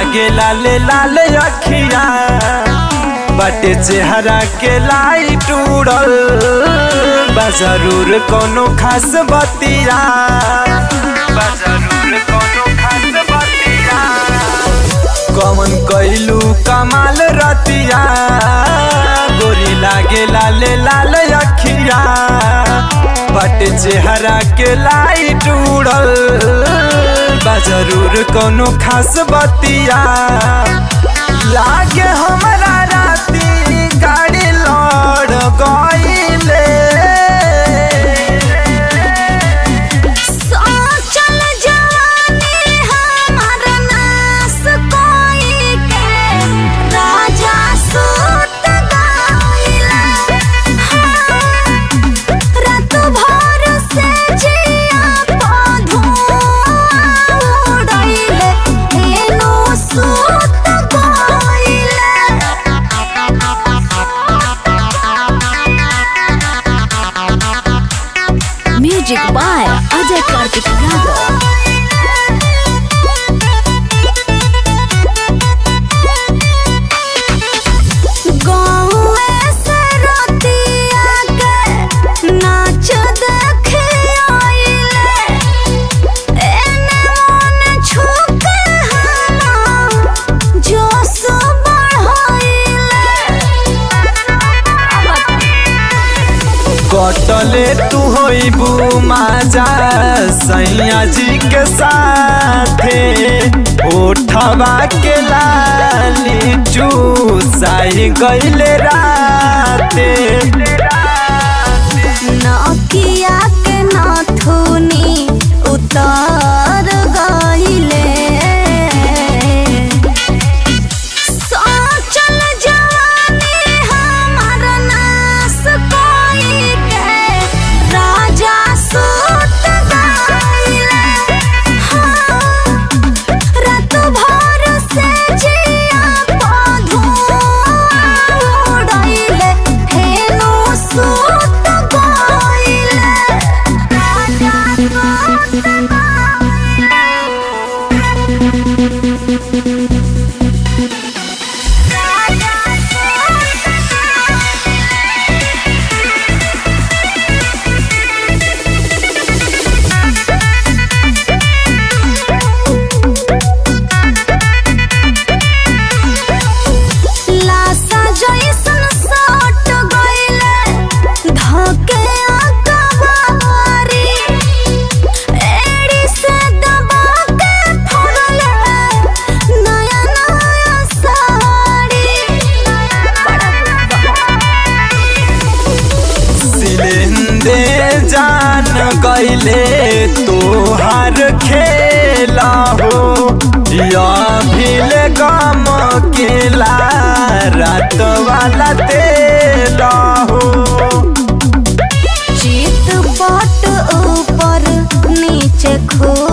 लागे लाले लाल अखिया बाटे चेहरा के लाइट उड़ल बा जरूर कोनो खास बतिया बा जरूर कोनो खास बतिया कमन कैलू कमाल रतिया गोरी लागे लाले लाल अखिया बट चेहरा के लाइट उड़ल बा जरूर कोनो खास बतिया लागे हमरा राती गाड़ी लड़ गईले सोचल जाने हमार नास कोई के राजा सूत गइला रात भर से जिया पधुआ उड़ैले एनो सूत गइला म्यूजिक बाय अजय कार्तिक यादव गाँवे से रतिया के नाच देखे आइले एने ओने छुके हना जोश बढ़ाइले कटले तू होइबू माजा सैया जी के साथे ओठवा के लाली चूसाई गइले राते नकिया के नाथुनी उतार गइले सोचल जाने हमार नास कोई के राजा सूत गइले रात भर से जिया पधुआ उड़ैले फेनो सूत गइले राजा सूत लासा जैसन सट गइले धके अकबारी एड़ी से दबा के फोड़ले नया नया साड़ी सिलेंदे जान गइले तोहार खेला हो या भील गम केला रात वाला तेला हो चित पट ऊपर नीचे खो